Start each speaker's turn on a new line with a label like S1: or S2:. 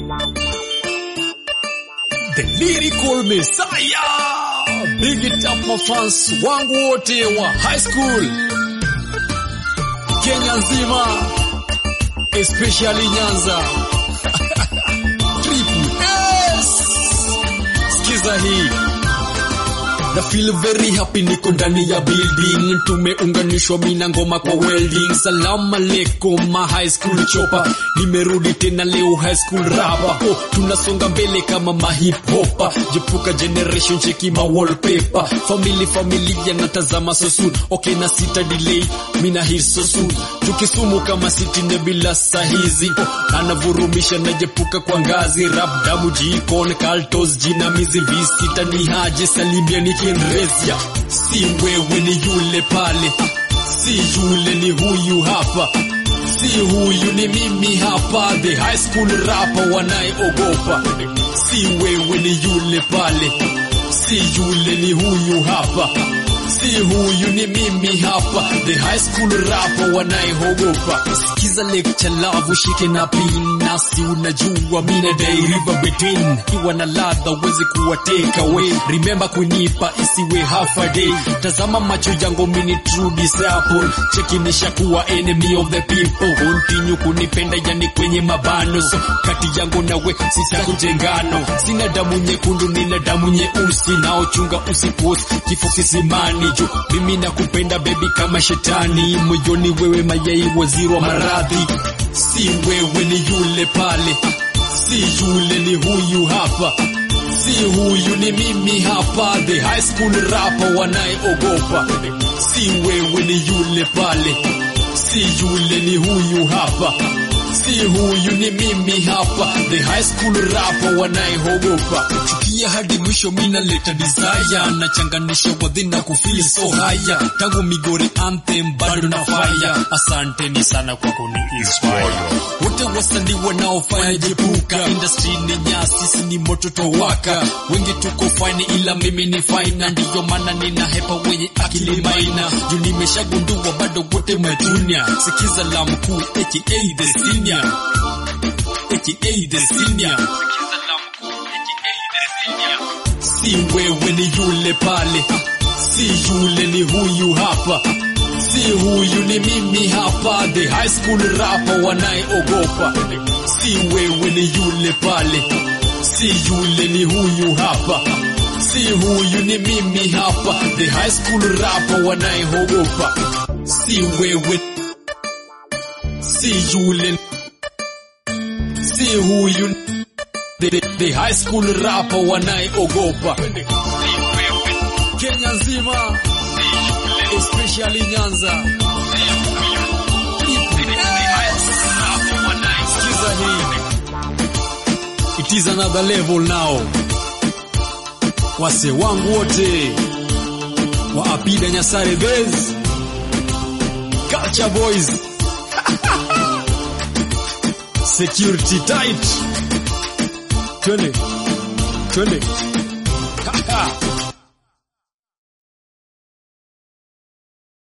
S1: The lyrical messiah. Big it up mafans wangu wote wa high school Kenya nzima, especially Nyanza. Triple S. Sikiza hii na feel very happy, niko ndani ya building, tumeunganishwa mina ngoma kwa welding. Salamu alaikum ma high school chopa, nimerudi tena leo high school rapa. Oh, tunasonga mbele kama ma hip hopa, jepuka generation cheki ma wallpaper, family familia natazama so soon. Okay na sita delay, mina hit so soon, tukisumu kama city nebila sahizi. Oh, anavurumisha najepuka kwa ngazi, rap damu jikon kaltos jinamizi visita ni haje salimia ni kienrezia si wewe ni yule pale si yule ni huyu hapa si huyu ni mimi hapa the high school rapper wanayeogopa si wewe ni yule pale si yule ni huyu hapa si huyu ni mimi hapa the high school rapper wanayeogopa sikiza lecture love shike na pin nasi unajua mina day river between kiwa na ladha uwezi kuwa take away remember kunipa isiwe half a day tazama macho yangu mini true disciple cheki nishakuwa enemy of the people continue kunipenda yani kwenye mabano so kati yangu nawe sitakutengano sina damu nyekundu nina damu nyeusi naochunga usiposi kifo kisimani juu mimi nakupenda bebi kama shetani moyoni wewe mayai waziri wa maradhi si wewe ni yule pale si yule ni huyu hapa si huyu ni mimi hapa the high school rapper wanayeogopa si wewe ni yule pale si yule ni huyu hapa si huyu ni mimi hapa the high school rapper wanayeogopa chukia hadi mwisho mina leta desire nachanganisha wadhina kufeel so haya tangu migori anthem bado na fire asanteni sana kwa kuni inspire wote wasanii wanaofanya jepuka industry ni nyasi si ni moto towaka wengi tuko fine ila mimi ni fine na ndiyo maana nina hepa wenye akili maina juu nimeshagundua bado wote majunia sikiza la mkuu aka the senior aka the senior si wewe ni yule pale si yule ni huyu hapa si huyu ni mimi hapa the high school rapper wanayeogopa si wewe ni yule pale si yule ni huyu hapa si huyu ni mimi hapa the high school rapper wanayeogopa si wewe si yule si huyu the, the, the high school rapper wanayeogopa Kenya nzima especially Nyanza Sikiza hii It is another level now wase wangu wote wa Apida Nyasare Base Culture Boys Security tight twende twende